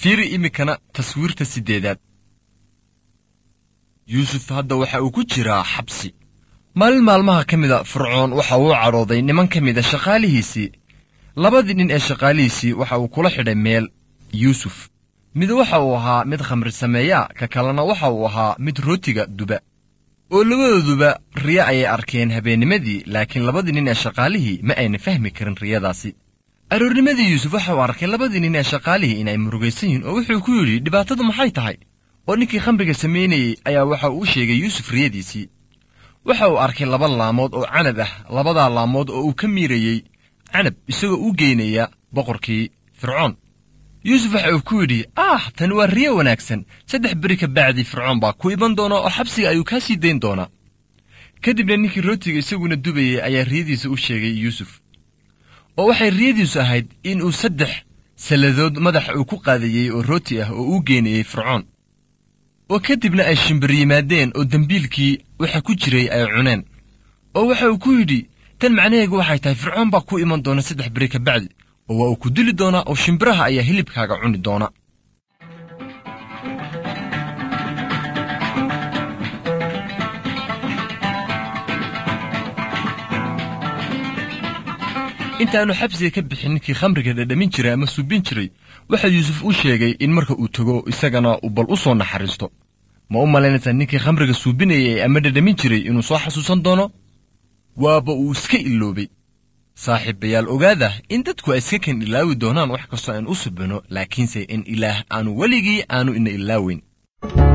fiiri iminkana taswiirta siddeedaad yuusuf hadda waxa uu ku jiraa xabsi maalin maalmaha ka mida fircoon waxa uu cadhooday niman ka mida shaqaalihiisii labadii nin ee shaqaalihiisii waxa uu kula xidhay meel yuusuf mid waxa uu ahaa mid khamri sameeya ka kalena waxa uu ahaa mid rootiga duba oo labadooduba riyo ayay arkeen habeennimadii laakiin labadii nin ee shaqaalihii ma ayna fahmi karin riyadaasi aroornimadii yuusuf waxa uu arkay labadii nin ee shaqaalihii inay murugaysan yihiin oo wuxuu ku yidhi dhibaatadu maxay tahay oo ninkii khamriga samaynayey ayaa waxa uu u sheegay yuusuf riyadiisii waxa uu arkay laba laamood oo canab ah labadaa laamood oo uu ka miirayey canab isagoo u geynaya boqorkii fircoon yuusuf waxa uu ku yidhi ah tani waa riyo wanaagsan saddex beri ka bacdii fircoon baa ku iman doona oo xabsiga ayuu kaa sii dayn doonaa kadibna ninkii rootiga isaguna dubayey ayaa riyadiisa u sheegay yuusuf oo waxay riyadiisu ahayd in uu saddex salladood madaxa uu ku qaadayey oo rooti ah oo uu geenayey fircoon oo kadibna ay shimbir yimaadeen oo dembiilkii waxa ku jiray ay cuneen oo waxa uu ku yidhi tan macnaheegu waxay tahay fircoon baa ku iman doona saddex beri ka bacdi oo waa uu ku dili doonaa oo shimbiraha ayaa hilibkaaga cuni doona intaannu xabsiga ka bixin ninkii khamriga dhadhamin jiray ama suubin jiray waxa yuusuf u sheegay in marka uu tego isagana uu bal u soo naxariisto ma u malaynaysaa ninkii khamriga suubinayay ama dhadhamin jiray inuu soo xasuusan doono waaba uu iska iloobay saaxiibayaal ogaada in dadku ay iska kan ilaawi doonaan wax kastoo aan u subino laakiinse in ilaah aanu weligii aanu ina ilaaweyn